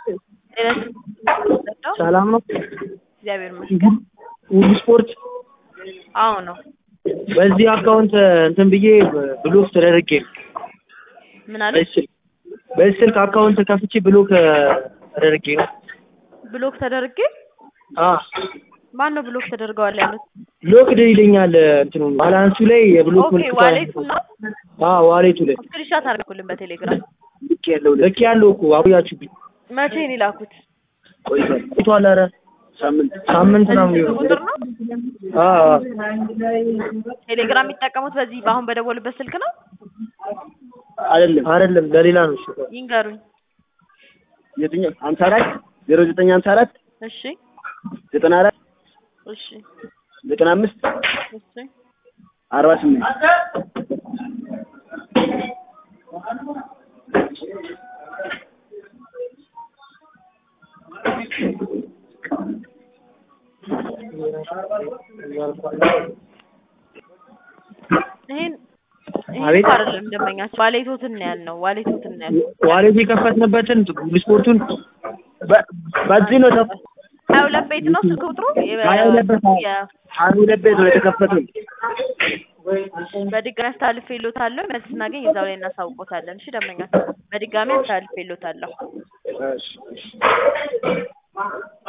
ሰላም ነው? እግዚአብሔር ይመስገን። ሁሉ ስፖርት አዎ ነው። በዚህ አካውንት እንትን ብዬ ብሎክ ተደርጌ ነው። ምን አለ? በዚህ ስልክ በዚህ ስልክ አካውንት ከፍቼ ብሎክ ተደርጌ ነው። ብሎክ ተደርጌ አ ማን ነው ብሎክ ተደርገዋል ያሉት? ሎክድ ይለኛል እንትኑ ባላንሱ ላይ የብሎክ ኦኬ ዋሌቱ ነው። አ ዋሌቱ ላይ ስክሪንሻት አድርጉልን በቴሌግራም። ልክ ያለው ልክ ያለው እኮ አብያችሁብኝ መቼ ነው የላኩት? ቆይቷል ቆይቷል። ኧረ ሳምንት ሳምንት ነው በዚህ ስልክ ቁጥር ነው አ አ ቴሌግራም የሚጠቀሙት በዚህ በአሁን በደወሉበት ስልክ ነው? አይደለም አይደለም ለሌላ ነው እሱ ይንገሩኝ። የትኛው ሀምሳ አራት ዜሮ ዘጠኝ ሀምሳ አራት እሺ ዘጠና አራት እሺ ዘጠና አምስት እሺ አርባ ስምንት ይሄን ይሄን አቤት። እኮ አይደለም ደንበኛችን ዋሌቶትን ነው ያልነው። ዋሌቶትን ነው ያልነው። ዋሌት የከፈትንበትን ስፖርቱን በ- በዚህ ነው ተፍ ሀያ ሁለት ቤት ነው ስልክ ቁጥሩ የ- ሀያ ሁለት ቤት ነው። የ- ሀያ ሁለት ቤት ነው የተከፈተው። በድጋሚ አስተላልፌልዎታለሁ። መልስ ስናገኝ እዛው ላይ እናሳውቆታለን። እሺ ደንበኛችን በድጋሚ አስተላልፌልዎታለሁ። እሺ እሺ